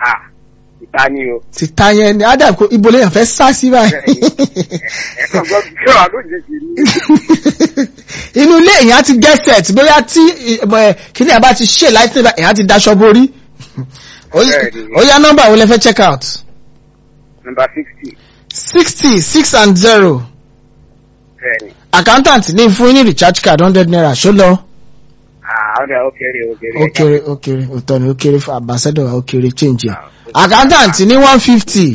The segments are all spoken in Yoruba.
à ìta ni o. ti ta yẹn ni ádà kó ibo lèèyàn fẹ́ sá sí báyìí. ẹ̀kan gbọ́ bí wàá lójijì ni. inú ilé èèyàn ti get set bóyá tí ẹ, kíní àbá ti ṣe láìpẹ́ nígbà èèyàn ti daṣọ borí. Ó yá- Bẹ́ẹ̀ni. ó yá nọ́mbà wo lẹ fẹ́ check out. nọmba sixty. sixty six and zero bẹ́ẹ̀ni. accountant ní fún yín ní recharge card hundred naira ṣó lọ. ah ọ̀dà ó kéré ó kéré. ó kéré ó kéré òótọ́ ni ó kéré fún ambassador wa ó kéré change ẹ̀. accountant ní one fifty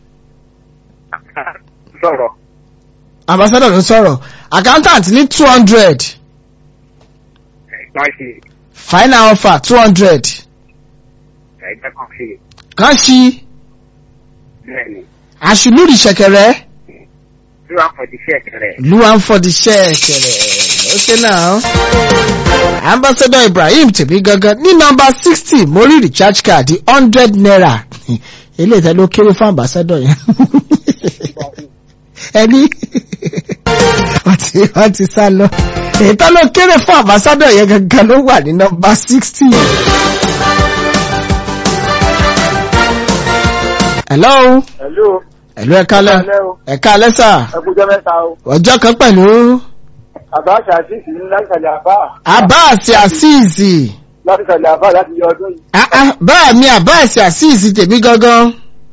sọ̀rọ̀. ambassador ló sọ̀rọ̀ accountant ní two hundred ẹ̀gbọ́n ṣe final offer two hundred ẹ̀gbẹ́ kan ṣe. kan ṣí bẹ́ẹ̀ni. àṣìlúrì ṣẹ̀kẹ̀rẹ̀ tí wàá fọ̀ di ṣẹ́ẹ̀kẹ̀rẹ̀. luan for the ṣẹ̀kẹ̀rẹ̀ ó ṣe náà. ambassador ibrahim tèmi gangan ní nọ́mbà sixty mo rí recharge card hundred naira eléyìí tẹ́ ló kéré fún ambassador yẹn ẹni wọ́n ti wọ́n ti sá lọ èyí tó ló kéré fún ambassador yẹn gangan ló wà ní nọ́mbà sixty. hello hello. hello ẹ kálẹ́ Ẹ kálẹ́ o. ẹ kálẹ́ sà ẹ kú jẹ́ mẹ́ta o. ọjọ́ kan pẹ̀lú àbá ṣàṣìṣì ní láti ṣàlẹ̀ àbá. abbas azeez láti ṣàlẹ̀ àbá láti yọ ọdún yìí. Ah, ah, báà mi abbas azeez tèmi gangan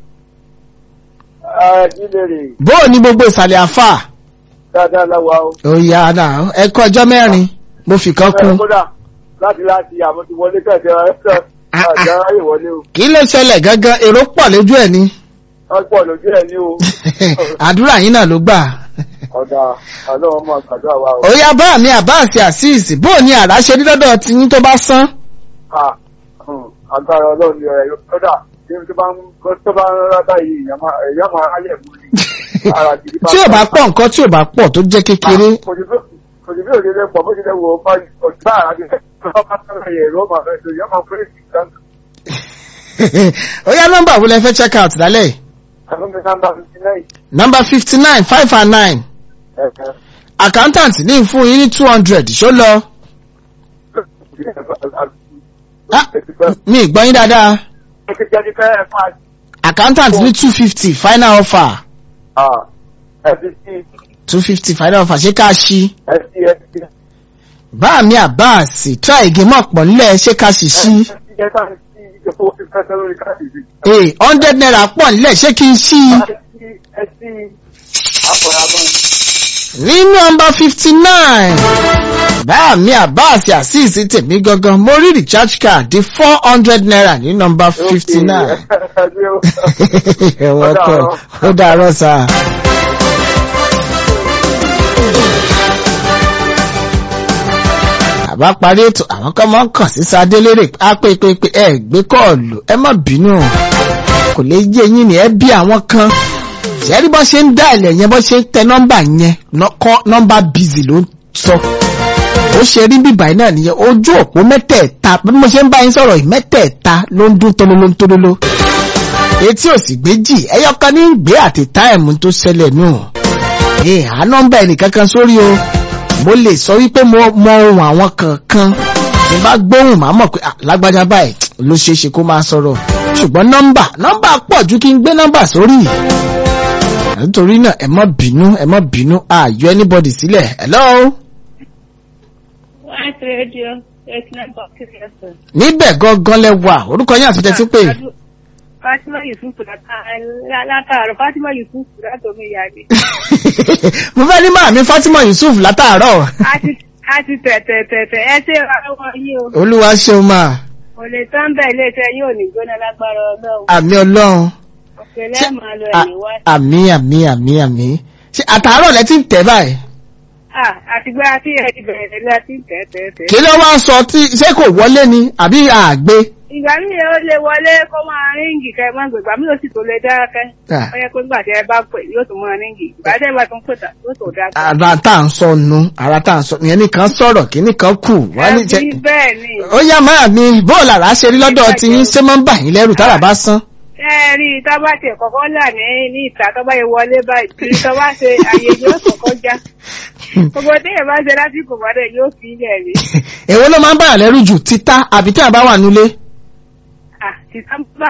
ẹ kí lè rè bóò ní gbogbo ìsàlẹ̀ àfà dáadáa láwa o. òyà náà ẹ kọ́ ọjọ́ mẹ́rin mo fi kan ẹ kún kódà láti láti àmọ́ ti wọlé kẹ̀kẹ́ ẹ̀ Ah, ah. àjá ìwọlé o. kí ló ṣẹlẹ̀ gangan èrò pọ̀ lójú ẹ̀ ni wọ́n pọ̀ lójú ẹ̀ ní o. àdúrà yín náà ló gbà ọ̀dà ọlọ́run mọ̀ gbàdúrà wa o. òyà báà mi abbas azeez bóò ní àrá ṣe ní lọ́dọ̀ tí yín tó bá sán Ah, hmm, agbára ọlọ́run ni ọ̀rẹ́ yóò kódà tí tó bá ń tó bá ń rárá báyìí èèyàn máa èèyàn máa ráyè mú ni. Ara gidi tí ò bá pọ̀ nǹkan tí ò bá pọ̀ tó jẹ́ kékeré kò sí bí- kò sí bí òṣèlú pọ̀ bó ṣe lè wo ọba ọ̀tá àràbí tó bá sọ̀rọ̀ yẹ̀ ló máa fẹ́ tó yẹ máa fẹ́ sí ìtàn. òyà nọ́mbà wo lẹ fẹ́ check out lálẹ́ yìí? Ẹ̀fọ́ mi sáńdà fifty nine. nọ́mbà fifty nine five and nine Ẹ̀fẹ́. accountant ní fún yín ní two hundred ṣó lọ. Ah, mi ì gbọ́ yín dáadáa accountant ní two fifty final offer two fifty final offer ṣé ká ṣí bá mi àbáàsì try again mọ̀ pọ̀ nílẹ̀ ṣé ká sì ṣí ee hundred naira pọ̀ nílẹ̀ ṣé kí n ṣí ní nọ́mbà fifty nine bá mi àbáàsì àṣìṣe tèmi gangan mo rí recharge card di four hundred naira ní nọ́mbà fifty nine ẹ̀wọ̀n kọ̀ ó dàárọ̀ sáà. àbá parí ètò àwọn kan máa ń kàn sí sadé lérè á pé pé pé ẹ gbé kọ́ọ̀lù ẹ má bínú kò lè yé yín ni ẹ bí àwọn kan ṣẹ́rí bọ́ ṣe ń dá ilẹ̀ yẹn bọ́ ṣe ń tẹ nọ́mbà yẹn nọ́- kọ́ nọ́mbà bízì ló ń sọ ó ṣe rí bíbà yìí náà nìyẹn ojú òpó mẹ́tẹ̀ẹ̀ta bí mo ṣe ń bá yín sọ̀rọ̀ yìí mẹ́tẹ̀ẹ̀ta ló ń dún tololo tololo etí ò sì gbéjì ẹyọkan ní ń gbé àti táìmù tó ṣẹlẹ̀ nù ee à nọ́mbà ẹnìkankan sórí o mo lè sọ wípé mo mọ ohun àwọn kankan tí n bá gbóhùn máa mọ̀ pé ah, lágbájá báyìí ló ṣeé ṣe kó máa sọ̀rọ̀ ṣùgbọ́n nọ́mbà nọ́mbà pọ̀ ju kí n gbé nọ́mbà sórí nítorí náà ẹ má bínú ẹ má bínú ààyò anybody sílẹ̀ hello White Radio, eight nine point six FM. níbẹ̀ gangan lẹ wà orúkọ yín àti tẹ́tí pé Fatima Yusuf látàárọ̀ Fatima Yusuf látòmí ìyáde. mo fẹ́ ní màmí Fatima Yusuf látàárọ̀ A ti tẹ̀tẹ̀ tẹ̀tẹ̀ ẹ ṣe ìrànlọ́wọ́ yín o. olúwa ṣeun máa Kò lè tán bẹ́ẹ̀ ilé iṣẹ́ yóò ní gbóná lágbára ọlọ́run. àmì ọlọ́run Òkèlè máa lọ à- ẹ̀yìn wá. àmì àmì àmì àmì ṣe àtàárọ̀ lẹ ti ń tẹ̀ báyìí Ah, Àtìgbà tí ẹ ti bẹ̀rẹ̀ lọ sí tẹ̀tẹ̀tẹ̀. kí ló wá sọ tí ṣé kò wọlé ni àbí àgbé Ìgbà míì ó lè wọlé kó máa ríǹgì kẹ́ ẹ má gbègbà mí ó sì tó lè dákẹ́. Ah. Ó yẹ kó gbà tí ẹ bá pè yóò tún máa ríǹgì. Ìgbà tí ẹ bá tún pè tà yóò tó dákẹ́. ara tá à ń sọ nu ara tá à ń sọ ìyẹn nìkan sọ̀rọ̀ kí nìkan kù wá ní jẹ Ẹbí bẹ́ẹ̀ ni. ó yá máa mi bóòlù àrà ṣe rí lọ́dọ̀ tí yín ṣé máa ń bà yín lẹ́rù tára bá sán ẹ rí i tó bá tiẹ̀ kọ́kọ́ là ní ní ìta tó bá yẹ wọlé báyìí tí tó bá ṣe àyè yóò kọ́kọ́ já gbogbo téèyàn bá ṣe lásìkò wọlé yóò fi ilẹ̀ rí èwo ló máa ń bà yàn lẹ́rù jù títà àbí tí a bá wà nulẹ̀ ah títà bá